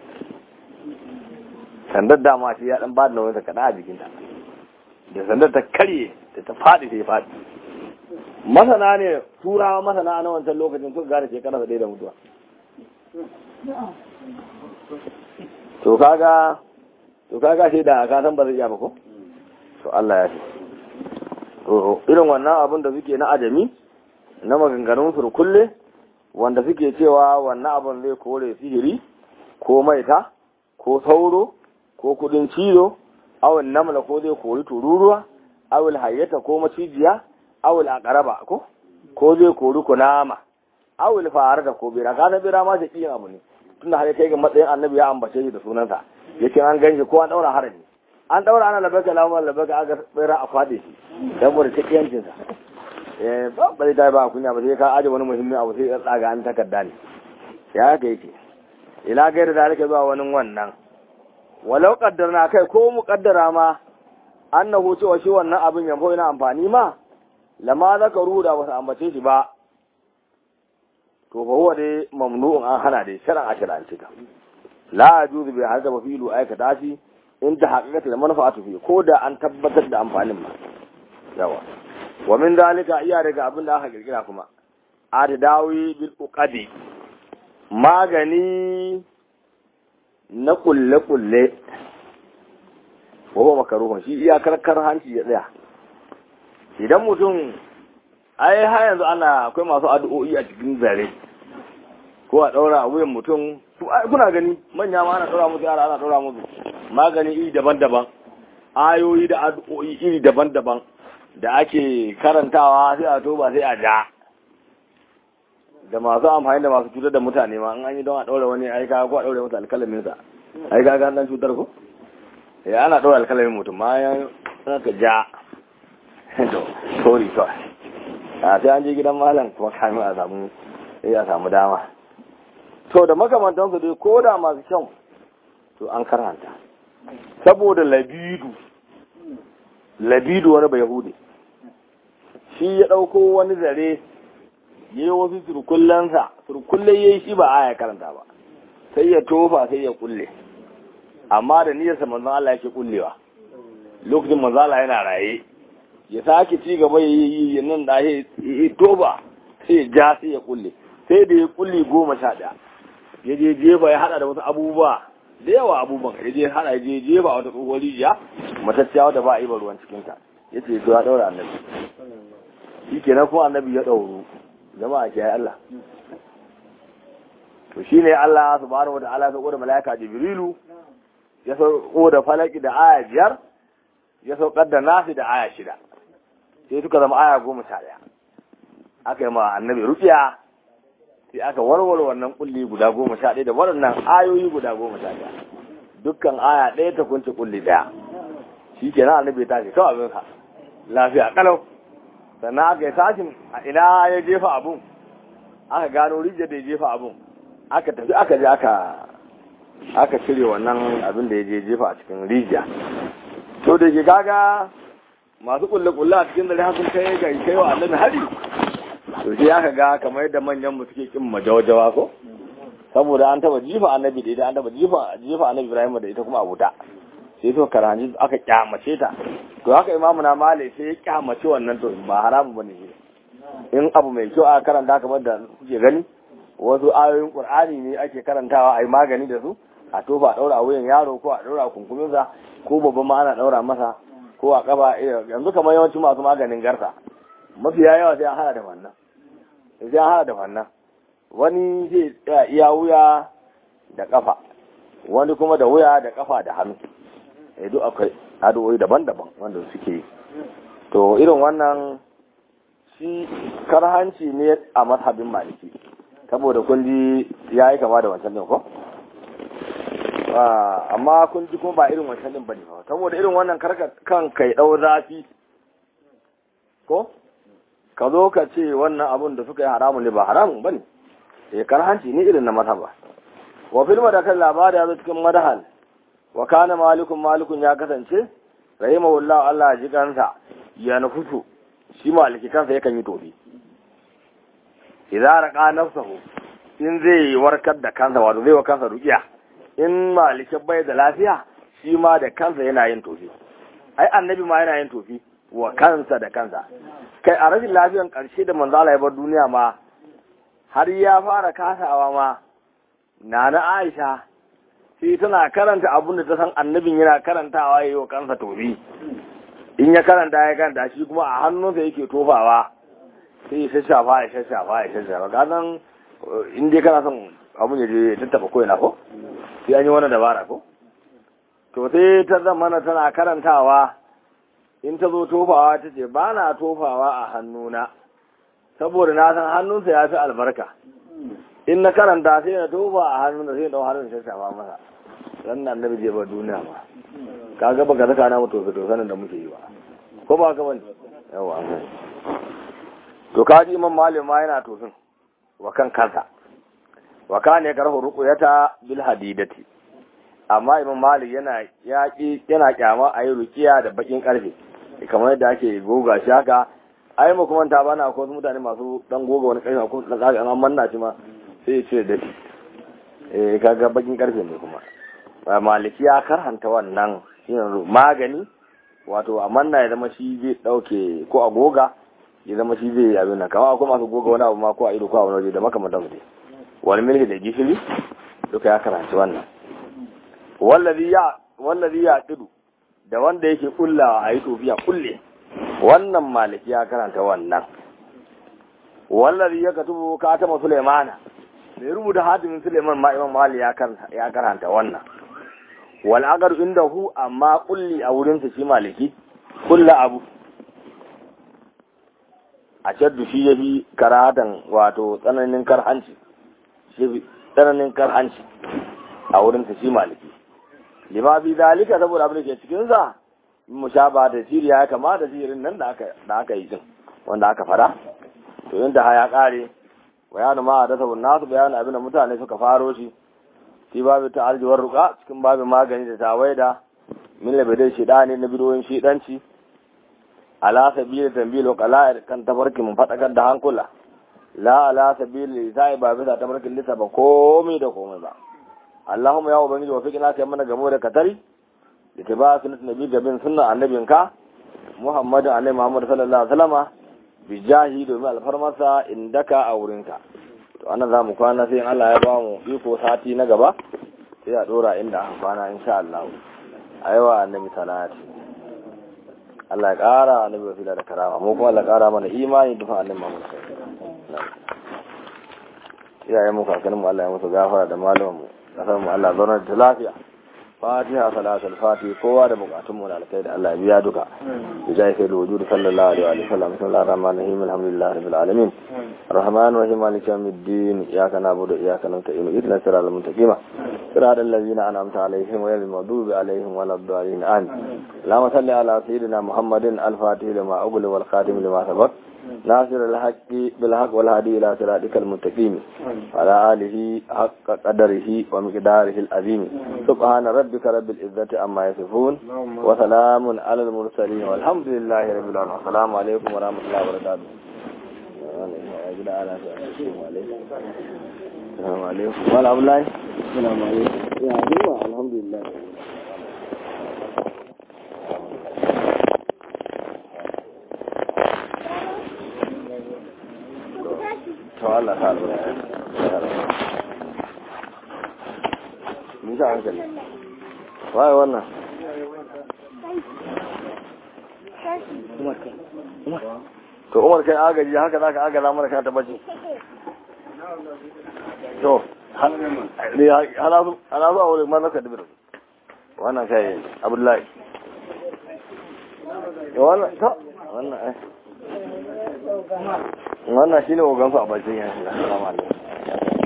sandar dama shi ya dan ba da nauyin ta kaɗa a jikinta da sandar ta karye da ta faɗi sai faɗi masana ne turawa masana na wancan lokacin suka gane shekara ɗaya da mutuwa to kaga to kaga sai da ka san ba zai iya ba ko to Allah ya ce to irin wannan abin da suke na ajami na maganganun su kulle wanda suke cewa wannan abin zai kore sihiri ko maita ko sauro ko kudin cizo awul namla ko zai kori tururuwa awul hayyata ko macijiya awul aqraba ko ko zai kori kunama awul fara da ko bira ka san bira ma shi kiyin abu ne tunda har kai ga matsayin annabi ya ambace shi da sunansa yace an ganshi ko an daura harami an daura ana labaka lamar labaka aga bira a fade shi saboda ta kiyancin sa eh ba ba dai ba kunya ba sai ka aje wani muhimmi abu sai ya tsaga an takarda ne ya ga yake ila gaira da rike zuwa wani wannan walau kaddarna kai ko mu kaddara ma annahu cewa shi wannan abin yanzu yana amfani ma lama zakaru da wasu ambace shi ba to fa huwa dai mamnu'un an hana dai sharan a sharan cika la yajuzu bi hadda wa fi'lu aikata shi in ta haqiqatul manfa'atu fi ko da an tabbatar da amfanin ma yawa wa min dalika iya daga abin da aka kirkira kuma addawi bil uqadi magani na kulle kulle wa huwa makruhun shi iya karkar hanci ya tsaya idan mutum ai har yanzu ana akwai masu addu'o'i a cikin zare ko a daura a wuyan mutum kuna gani manya ma ana daura musu yara ana daura musu magani iri daban-daban ayoyi da addu'o'i iri daban-daban da ake karantawa sai a toba sai a ja da masu amfani da masu cutar da mutane ma an yi don a daura wani aika ko a daura masa alkalamin sa ai ga dan cutar ko ya ana daura alkalamin mutum ma ya ka ja to sorry kawai a sai an je gidan malam kuma kamin a samu sai a samu dama to da makamantansu dai ko da masu kyau to an karanta saboda labidu labidu wani bai hude shi ya ɗauko wani zare ya yi wasu surkullansa surkulle ya yi shi ba aya karanta ba sai ya tofa sai ya kulle amma da niyyarsa manzon Allah yake kullewa lokacin manzon Allah yana raye ya sake ci gaba ya yi nan da ya toba sai ya ja sai ya kulle sai da ya kulle goma sha ɗaya ya je jefa ya hada da wasu abubuwa da yawa abubuwan ya je hada ya je jefa wata tsohuwar rijiya matacciya wata ba a yi ba ruwan cikinta ya ce to ya ɗaura annabi shi kenan kuma annabi ya ɗauru jama'a ke Allah to shi ne Allah subhanahu wa ta'ala ya sauko da mala'ika jibrilu ya sauko da falaki da aya biyar ya saukar da nasi da aya shida sai suka zama aya goma sha ɗaya aka yi ma annabi rufiya sai aka warware wannan kulli guda goma sha ɗaya da waɗannan ayoyi guda goma sha ɗaya dukkan aya ɗaya ta kunce kulli ɗaya shi ke nan annabi ta ce kawai abin sa lafiya kalau sannan aka yi tashin a ina ya jefa abun aka gano rijiyar da ya jefa abun aka tafi aka je aka aka cire wannan abin da ya je jefa a cikin rijiya to da ke kaga masu kulle-kulle a cikin dare sun kai ga kai wa annabi hari to sai aka ga kamar yadda manyan mu suke kin majawajawa ko saboda an taba jifa annabi da ita an taba jifa jifa annabi Ibrahim da ita kuma abuta sai to karanji aka kyamace ta to haka imamu na male sai ya kyamace wannan to ba haramu bane shi in abu mai kyau aka karanta kamar da kuke gani wasu ayoyin qur'ani ne ake karantawa ai magani da su a tofa daura a wuyan yaro ko a daura kunkuminsa ko babban ma ana daura masa ko a kafa yanzu kamar yawancin masu maganin garsa mafiya yawa sai an hada da wannan sai an hada da wannan wani zai tsaya iya wuya da kafa wani kuma da wuya da kafa da hannu eh duk akwai addu'o'i daban-daban wanda suke yi to irin wannan shi karhanci ne a mazhabin maliki saboda kun ji ya yi kama da wancan din ko amma kun ji kuma ba irin wancan din bane ba saboda irin wannan karka kan kai dau zafi ko ka zo ka ce wannan abun da suka yi haramun ne ba haramun bane eh karhanci ne irin na mazhaba wa fil madakal labari ya zo cikin madahal wa kana malikun malikun ya kasance rahimahullahu Allah ji kansa ya nufutu shi maliki kansa yakan yi tofi idza raqa nafsahu in zai warkar da kansa wato zai wa kansa ruqiya in maliki bai da lafiya shi ma da kansa yana yin tofi ai annabi ma yana yin tofi wa kansa da kansa kai a rashin lafiyan karshe da manzo Allah ya bar duniya ma har ya fara kasawa ma nana Aisha sai tana karanta abun da ta san annabin yana karantawa yayi wa kansa tofi in ya karanta ya karanta shi kuma a hannunsa yake tofawa sai ya shashafa ya shashafa ya shashafa ka san in dai kana son abun ya je ya tattaba ko ina ko sai an yi wani dabara ko to sai ta zamana tana karantawa in ta zo tofawa ta ce ba na tofawa a hannuna saboda na san hannunsa ya fi albarka in na karanta sai na tofa a hannunsa sai na dau hannun shashafa masa dan nan annabi je ba duniya ba kaga baka saka na mutu to sanin da muke yi ba ko ba ka bane yawa to kaji imam malim ma yana tofin wa kan kansa wa kana karhu ruqyata bil hadidati amma imam malik yana yaki yana kyama a yi rukiya da bakin karfe kamar yadda ake goga shi haka ai mu kuma ta bana ko mutane masu dan goga wani karfe ko dan zaga an manna shi ma sai ya ce da shi eh kaga bakin karfe ne kuma ba maliki ya karhanta wannan shine magani wato a manna ya zama shi zai dauke ko a goga ya zama shi zai abin nan kamar akwai masu goga wani abu ma ko a ido ko a wani waje da makamantan su wal milhi da gishiri duka ya karanci wannan wallazi ya wallazi ya tidu da wanda yake kullawa a yi tofiya kulle wannan maliki ya karanta wannan wallazi ya katubu katama sulaimana mai rubuta hatimin suleiman ma imam mali ya karanta wannan wal agar inda hu amma kulli a wurinsa shi maliki kulla abu a shaddu shi ya fi karatan wato tsananin karhanci shi tsananin karhanci a wurinsa shi maliki lima bi zalika saboda abin da ke cikin sa mu sha ba da siriya ya kama da sirin nan da aka da aka yi din wanda aka fara to inda ha ya kare bayanu ma da sabon nasu bayanu abin da mutane suka faro shi shi babu ta arjiwar ruka cikin babin magani da tawaida min labidai shidani na bidoyin shidanci ala sabili tambil wa qala kan tabarki mun fadakar da hankula la ala sabili sai ba bisa tabarkin lissa ba komai da komai ba Allahumma ya ubangiji wa fikina kai mana gamo da katari da ta ba sunnat nabi gabin sunna annabinka Muhammadu alaihi Muhammad sallallahu alaihi wasallama bi jahi domin alfarmarsa indaka a wurinka to anan za mu kwana sai Allah ya ba mu iko sati na gaba sai a dora inda aka kwana insha Allah aiwa annabi salati Allah ya kara annabi wasila da karama mu kuma Allah ya kara mana imani dufa annabi Muhammad sallallahu alaihi wasallam iyayen mu kakannin mu Allah ya musu gafara da malaman mu kasar mu Allah zauna da lafiya fatiha salatul fatiha kowa da bukatun mu da alkai da Allah ya biya duka bijai sai da wujudu sallallahu alaihi wa sallam sallallahu rahman rahim alhamdulillah rabbil alamin arrahman rahim maliki yawmiddin iyyaka na'budu wa iyyaka nasta'in ihdinas siratal mustaqim siratal ladzina an'amta alaihim ghayril maghdubi alaihim waladdallin amin اللهم صل على سيدنا محمد الفاتح لما أغلق والخاتم لما سبق ناصر الحق بالحق والهدي إلى صراطك المستقيم على آله حق قدره ومقداره العظيم سبحان ربك رب العزة عما يصفون وسلام على المرسلين والحمد لله رب العالمين السلام عليكم ورحمة الله وبركاته السلام عليكم وعلى الله السلام عليكم يا الحمد لله to Allah ta albarka mun sha hankali waye wannan to umar kai agaji haka zaka agaza mana ka tabbaci to halazu halazu a wurin manaka dubir wannan kai abdullahi wannan ta wannan eh wannan shine ogansu a bakin yanzu assalamu alaikum